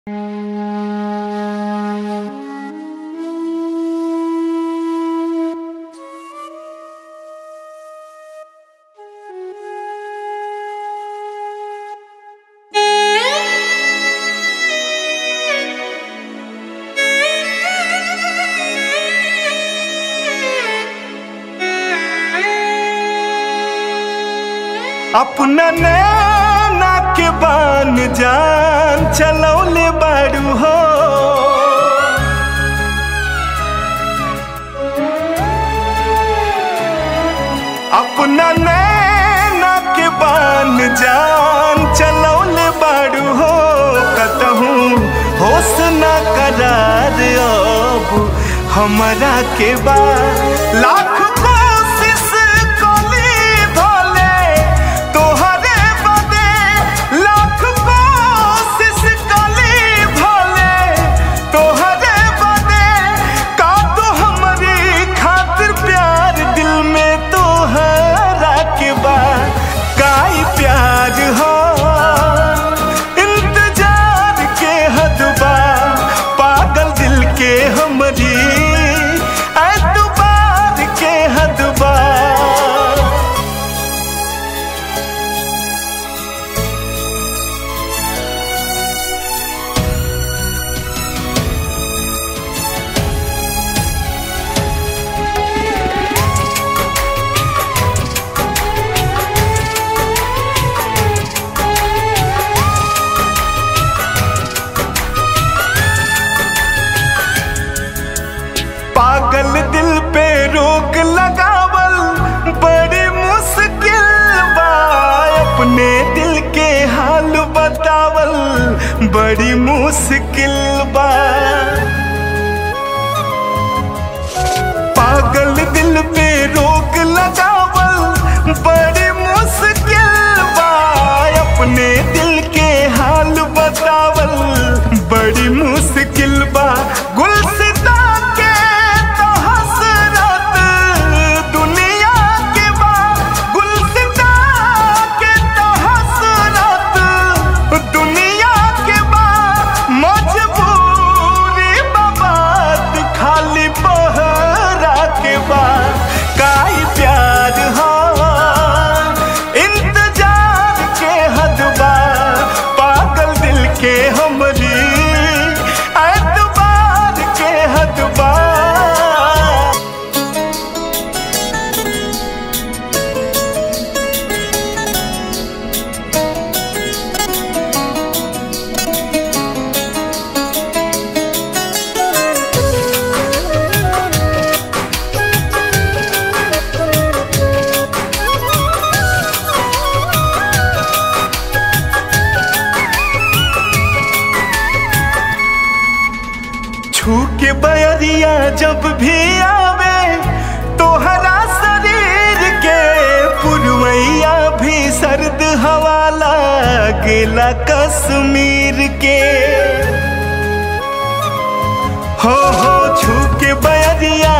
अपना नैना के बान जान चलौले बाड़ू हो अपना नैना के बान जान चलौले बाड़ू हो कतहूँ होश न करार अब हमरा के बा लाख कोशिश कली भले तोहरे बदे लाख कोशिश कली भले तोहरे बदे का तो हमारी खातिर प्यार दिल में तोहरा के बा काई प्यार हो इंतजार के हद बा पागल दिल के हमरी एतबार के हद बा पागल दिल पे रोक लगावल बड़ी मुश्किल बा अपने दिल के हाल बतावल बड़ी मुश्किल बा पागल दिल पे रोक लगावल बड़ी मुश्किल बा अपने दिल के हाल बतावल बड़ी मुश्किल बा गुलसिता के तो हसरत दुनिया के बा गुलसिता के तो हसरत दुनिया के बा मजबूरी बात खाली बहरा के बा काई प्यार हो इंतजार के हद बा पागल दिल के हमरी एतबार के हद बा छू के बयरिया जब भी आवे तोहरा शरीर के पुरवैया भी सर्द हवा लागेला कश्मीर के हो हो छू के बयरिया